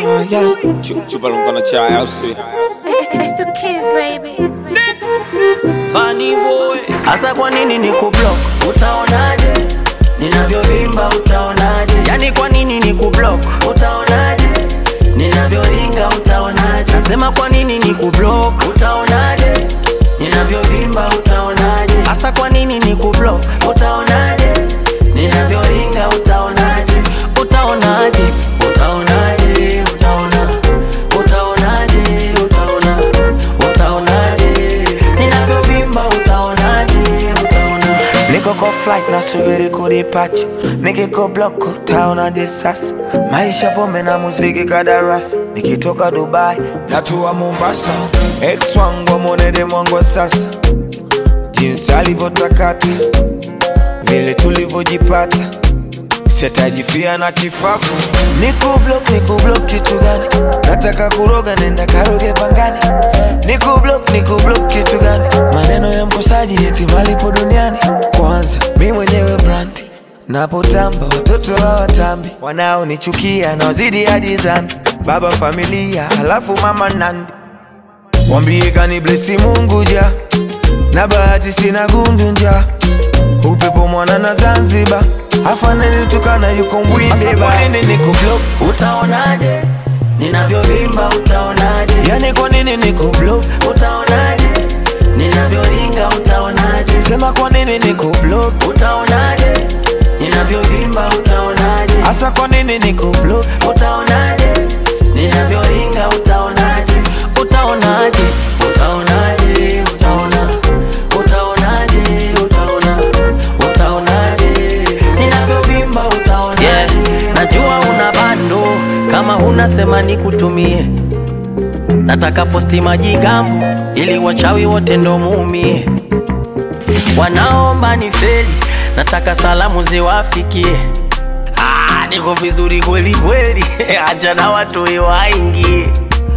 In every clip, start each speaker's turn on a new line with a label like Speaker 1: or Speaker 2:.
Speaker 1: Ah, yeah. Chu- Chupa lumpana chai au si?
Speaker 2: It's the kids, baby.
Speaker 3: Funny boy, hasa kwa nini ni kublock? Utaonaje ninavyovimba? Utaonaje yani, kwa nini ni kublock? Utaonaje ninavyoringa? Utaonaje nasema kwa nini ni kublock? Utaonaje ninavyovimba? Utaonaje hasa kwa nini ni kublock? Utaonaje ninavyoringa? Utaonaje utaonaje utaonaje utaona utaonaje utaona utaonaje ninavyovimba utaonaje utaona
Speaker 4: Niko kwa flight nasubiri kudipacha, nikiko block utaonaje sasa? Maisha pombe na muziki kadarasi, nikitoka Dubai natua Mombasa. Ex wangu amwonede mwangu wa sasa, jinsi alivyotakata, vile tulivyojipata sitajifia na kifafu. Niko block, niko block kitu gani? Nataka kuroga, nenda karoge pangani. Niko block, niko block kitu gani? Maneno ya mkosaji eti malipo duniani. Kwanza mi mwenyewe brandi napotamba, watoto hawatambi, wanaonichukia na wazidi hadi dhambi. Baba familia, halafu mama nandi, wambie kani blesi Mungu ja na bahati sina gundu nja upepo mwana na Zanzibar afaneni tukana yuko mbwinde ba nini niko block
Speaker 3: utaonaje ninavyovimba utaonaje
Speaker 4: yani kwa nini niko block
Speaker 3: utaonaje ninavyoringa utaonaje
Speaker 4: sema kwa nini niko block
Speaker 3: utaonaje ninavyovimba utaonaje
Speaker 4: hasa kwa nini niko block
Speaker 3: utaonaje ninavyoringa utaonaje utaonaje utaonaje utaona utaonaje utaona utaonaje ninavyovimba utaonaje yeah. najua una bando kama huna sema nikutumie nataka posti majigambo ili wachawi wote ndo muumie wanaomba ni feli nataka salamu ziwafikie Ah, niko vizuri kweli kweli acha na watu waingie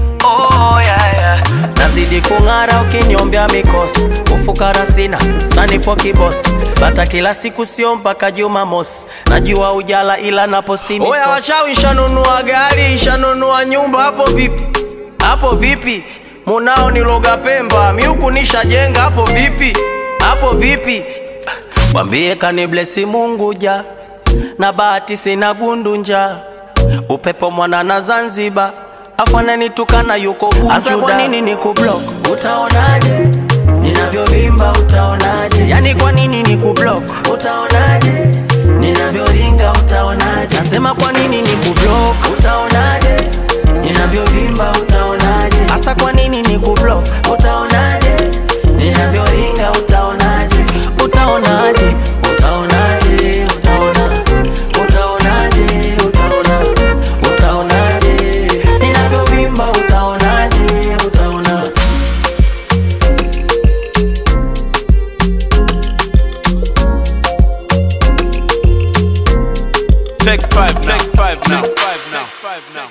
Speaker 3: oh, yeah, yeah. nazidi kung'ara ukinyombea mikosi ufukara sina sanipo kibosi bata kila siku sio mpaka jumamosi najua ujala ila naposti oya wachawi shanunua gari shanunua nyumba hapo vipi hapo vipi munao niloga pemba miuku nishajenga hapo vipi hapo vipi Mwambie kaniblesi Mungu ja na bahati sina gundu upepo mwana na Zanzibar afananitukana yuko Bujuda. Asa kwa nini ni kublock? Utaonaje ninavyovimba? Utaonaje yani kwa nini ni kublock? Utaonaje ninavyoringa? Utaonaje nasema kwa nini ni kublock? Utaonaje ninavyovimba? Utaonaje hasa kwa nini ni kublock? Utaonaje ninavyoringa? Utaonaje utaonaje utaonaje utaona utaonaje utaona utaonaje ninavyovimba utaonaje utaona
Speaker 1: Take five now. Take five now. Take five now.